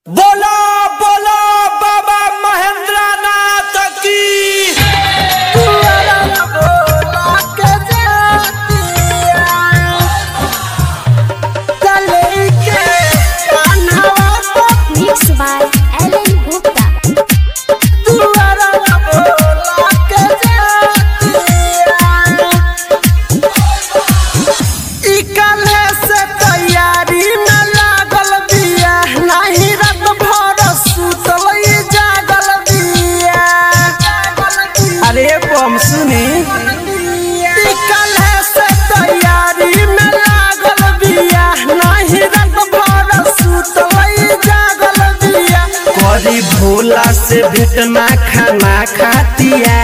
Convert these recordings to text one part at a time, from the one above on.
बोला बोला बाबा महेंद्र नाथ की Mixed by Ellen Gupta. अरे बम सुनी करी भोला से भेट ना खाना खातिया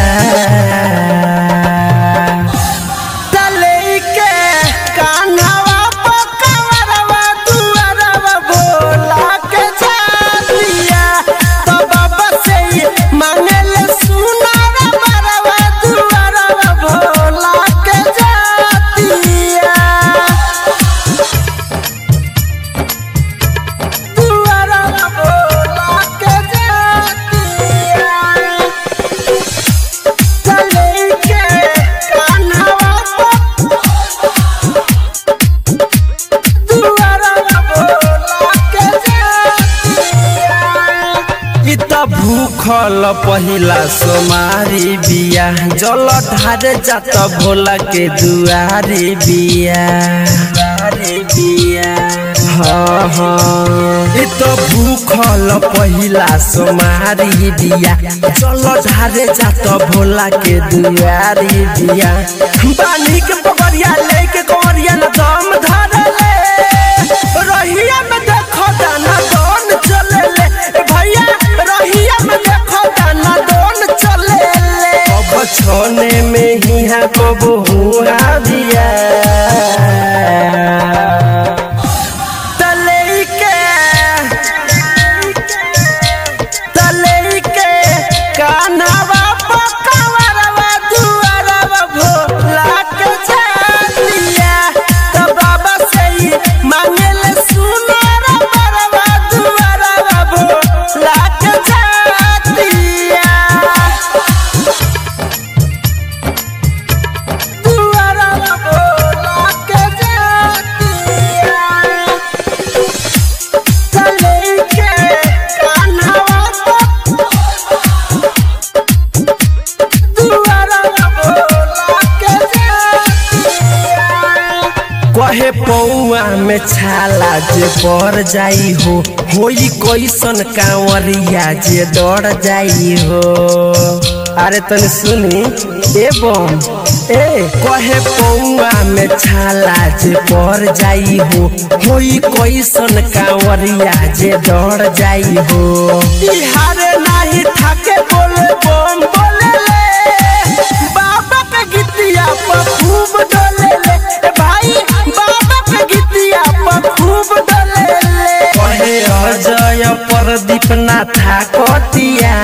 इ त भूखल पहिला सोमारी बिया जल ढारे जात भोला के दुआरी बिया बिया हाँ हाँ इ त भूखल पहिला सोमारी बिया जल ढारे जात भोला के दुआरी बिया बानी के पकड़िया लेके कमरिया न दम धरले रहिया में देखो दाना दोन चले ले ए भैया रहिया में देखो दाना दोन चले ले अब छोने में ही है कब हुआ दिया तले के तले के कान्हावा पकावरवा दुआरवा भोला के झालिया त बाबा से ही मांगेले सुनार बरवा दुआरवा भोला के झालिया दुआरवा भोला के झालिया चले के कान्हावा कहे पौआ में छाला जे पर जाई हो होई कैसन कांवरिया जे डर जाई हो अरे तनी सुनी ए बम ए कहे पौआ में छाला जे पर जाई हो होई कैसन कांवरिया जे डर जाई हो बिहारे नाही थाके बोले बम बोले ले बाबा के गीतिया पर खूब डोले ले ए भाई बाबा के गीतिया पर खूब डोले ले कहे अजय प्रदीप ना था कतिया